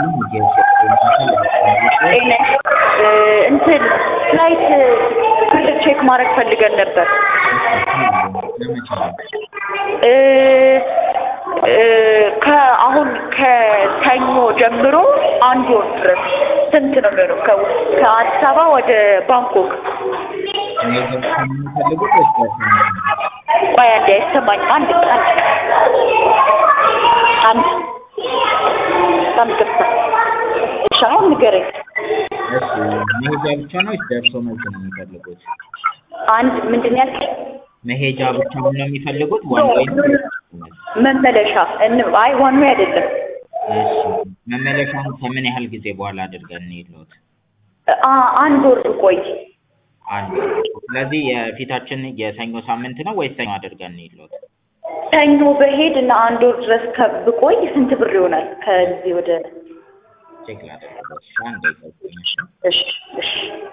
ይስጥልኝ የኢትዮጵያ ጤና እንትን ፍላይት ብር ቼክ ማድረግ ፈልገን ነበር። ለመቼ ነው? እ እ ከአሁን ከሰኞ ጀምሮ አንድ ወር ድረስ ስንት ነው የሚሆነው? ከ- ከአዲስ አበባ ወደ ባንኮክ። መሄጃ ብቻ ነው የሚፈልጉት ወይስ ደርሰው መልስ ነው? ቆይ አንዴ አይሰማኝም። አንድ አንድ አንድ በጣም ይቅርታ። እሺ አሁን ንገረኝ። እሺ መሄጃ ብቻ ነው ወይስ ደርሶ መልስ ነው የሚፈልጉት? አንድ ምንድን ነው ያልከኝ? መሄጃ ብቻ ነው የሚፈልጉት ዋን ወይ ነው? መመለሻ እን- አይ ዋን ዌይ አይደለም። እሺ መመለሻውን ከምን ያህል ጊዜ በኋላ አድርገን እንሄድልዎት? አ- አንድ ወር ቆይ። አንድ ስለዚህ የፊታችን የሰኞ ሳምንት ነው ወይስ ሰኞ አድርገን እንሄድልዎት? ሰኞ በሄድ እና አንድ ወር ድረስ ከብቆይ ስንት ብር ይሆናል? ከዚህ ወደ ቼክ ላደርግልዎት። እሺ አንዴ ይጠብቁኝ እሺ። እሺ እሺ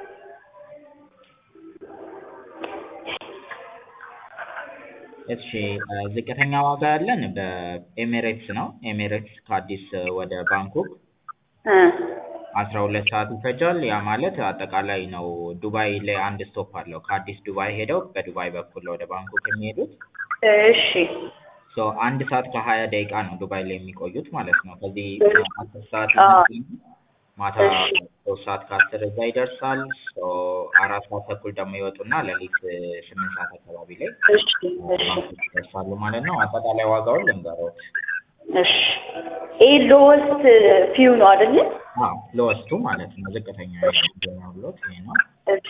እሺ እ ዝቅተኛ ዋጋ ያለን በኤሜሬትስ ነው። ኤሜሬትስ ከአዲስ ወደ ባንኮክ እ አስራ ሁለት ሰዓት ይፈጃል። ያ ማለት አጠቃላይ ነው ዱባይ ላይ አንድ ስቶፕ አለው። ከአዲስ ዱባይ ሄደው በዱባይ በኩል ወደ ባንኮክ የሚሄዱት እሺ ሶ አንድ ሰዓት ከሀያ ደቂቃ ነው ዱባይ ላይ የሚቆዩት ማለት ነው። ከዚህ አስር ሰዓት አ ይነሳሉ። ማታ እሺ ሶስት ሰዓት ከአስር እዛ ይደርሳል። ሶ አራት ሰዓት ተኩል ደግሞ ይወጡና ሌሊት ስምንት ሰዓት አካባቢ ላይ እሺ እሺ ባንኮክ ይደርሳሉ ማለት ነው። አጠቃላይ ዋጋውን ልንገርዎት። እሺ ይሄ ሎወስት ፊው ነው አይደለ? አዎ ለወስቱ ማለት ነው። ዝቅተኛ ያሉት ይሄ ነው። እሺ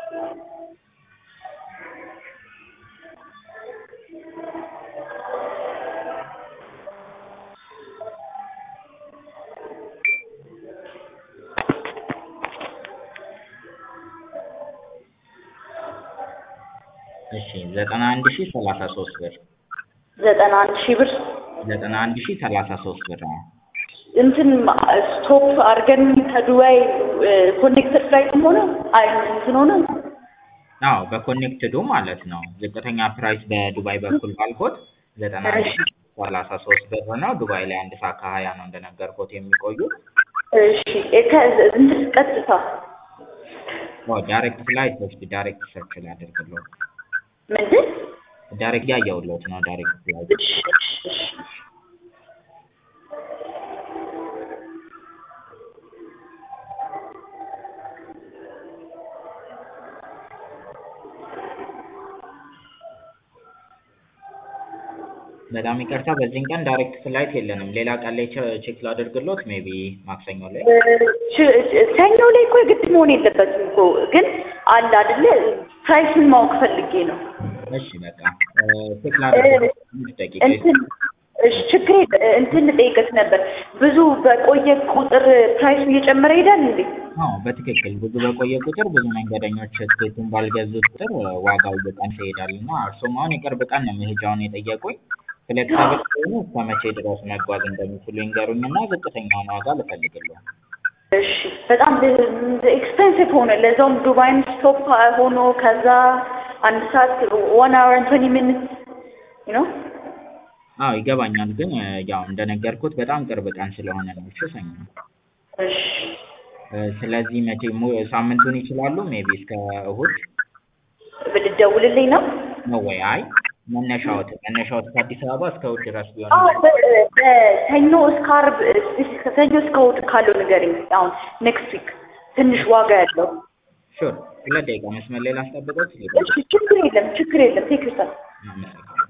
እሺ ዘጠና አንድ ሺህ ሰላሳ ሶስት ብር ዘጠና አንድ ሺህ ብር ዘጠና አንድ ሺህ ሰላሳ ሶስት ብር ነው። እንትን ስቶፕ አድርገን ከዱባይ ኮኔክተድ ፍላይትም ሆነ አይ እንትን ሆነ አዎ በኮኔክትዱ ማለት ነው። ዝቅተኛ ፕራይስ በዱባይ በኩል ባልኮት ዘጠና አንድ ሺህ ሰላሳ ሶስት ብር ነው። ዱባይ ላይ አንድ ሰዓት ከሀያ ነው እንደነገርኩት የሚቆዩት። እሺ ከ- እንትን ቀጥታ ኦ ዳይሬክት ፍላይት እስኪ ዳይሬክት ሰርች ላደርግልዎት። ምንድን ዳይሬክት ያየሁልዎት ነው ዳይሬክት ፍላይት እሺ እሺ እሺ በጣም ይቅርታ በዚህን ቀን ዳይሬክት ፍላይት የለንም። ሌላ ቀን ላይ ቼ- ቼክ ላደርግልዎት ሜቢ ማክሰኞ ላይ ች- ሰኞ ላይ እኮ የግድ መሆን የለበትም እኮ ግን አለ አይደለ ፕራይሱን ማወቅ ፈልጌ ነው። እሺ በቃ እ ቼክ ላደርግልዎት ትንሽ ደቂቃ እንትን እሺ ችግር የለ እንትን ልጠይቅህ ነበር ብዙ በቆየ ቁጥር ፕራይሱ እየጨመረ ይሄዳል እንዴ? አዎ በትክክል ብዙ በቆየ ቁጥር ብዙ መንገደኞች ትኬቱን ባልገዙ ቁጥር እ ዋጋው እየቀነሰ ይሄዳል እና እርስዎም አሁን የቅርብ ቀን ነው መሄጃውን የጠየቁኝ። ፍሌክሲብል ከሆኑ እስከ መቼ ድረስ መጓዝ እንደሚችሉ ይንገሩኝና ዝቅተኛውን ዋጋ ልፈልግልዎ። እሺ በጣም ኤክስፔንሲቭ ሆነ። ለዛውም ዱባይም ስቶፕ ሆኖ ከዛ አንድ ሰዓት ዋን አወር ትዌንቲ ሚኒትስ ነው። አዎ ይገባኛል፣ ግን እ ያው እንደነገርኩት በጣም ቅርብ ቀን ስለሆነ ነው። እሺ ሰኞ እሺ እ ስለዚህ መቼ ሙ ሳምንቱን ይችላሉ? ሜቢ እስከ እሁድ ብትደውልልኝ ነው። ነው ወይ? አይ መነሻዎት መነሻዎት ከአዲስ አበባ እስከ እሁድ ድረስ ቢሆን አዎ በ- በሰኞ እስከ ዓርብ ከሰኞ እስከ እሑድ ካለው ንገረኝ። አሁን ኔክስት ዊክ ትንሽ ዋጋ ያለው ሹር ሁለት ደቂቃ መስመር ላይ ላስጠብቅዎት። እሺ ችግር የለም ችግር የለም ቴክ ዩር ታይም አመሰግናለሁ።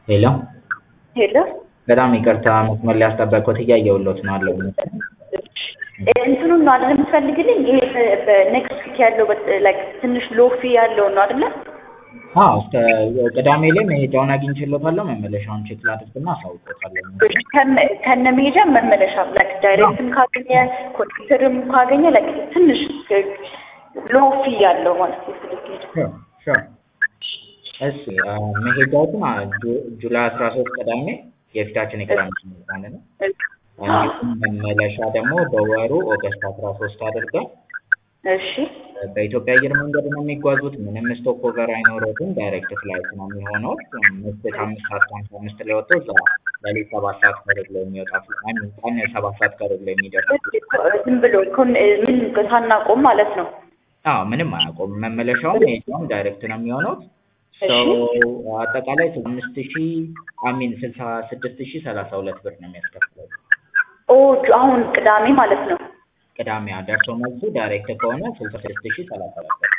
ሄሎ ሄሎ በጣም ይቅርታ መስመር ላይ ያስጠበቅኩት እያየሁሎት ነው አለው እንትኑን ነው አይደል የምትፈልግልኝ? ይሄ በኔክስት ዊክ ያለው ላይክ ትንሽ ሎፊ ያለው ነው አይደለ? አዎ እስከ ቅዳሜ ላይ መሄጃውን አግኝቼሎታለሁ መመለሻውን ቼክ ላድርግና አሳውቆታለሁ ከነ- ከነ መሄጃ መመለሻ ላይክ ዳይሬክትም ካገኘ ኮንትራክተርም ካገኘ ላይክ ትንሽ ሎፊ ያለው ማለት ነው ስልክ ሹር ሹር እሺ አ፣ መሄጃዎትን አ፣ ጁ- ጁላይ አስራ ሶስት ቅዳሜ የፊታችን የቅዳሜ ማለት ነው እንዲሁም መመለሻ ደግሞ በወሩ ኦገስት አስራ ሶስት አድርገን እሺ በኢትዮጵያ አየር መንገድ ነው የሚጓዙት። ምንም ስቶፕ ኦቨር አይኖረውም። ዳይሬክት ፍላይት ነው የሚሆነው። ምሽት አምስት ሰዓት ከአምሳ አምስት ላይ ወጥቶ እዛ ሌሊት ሰባት ሰዓት ከሩብ ላይ የሚወጣ አይ ሚን ቀን ሰባት ሰዓት ከሩብ ላይ የሚደርስ ዝም ብሎ ኮን ምን ሳናቆም ማለት ነው። አዎ ምንም አያውቁም። መመለሻውም መሄጃውም ዳይሬክት ነው የሚሆነው። ሰው አጠቃላይ አምስት ሺ አሚን ስልሳ ስድስት ሺ ሰላሳ ሁለት ብር ነው የሚያስከፍለው። ኦ አሁን ቅዳሜ ማለት ነው። ቅዳሜ ደርሶ መልሱ ዳይሬክት ከሆነ ስልሳ ስድስት ሺ ሰላሳ ሁለት ብር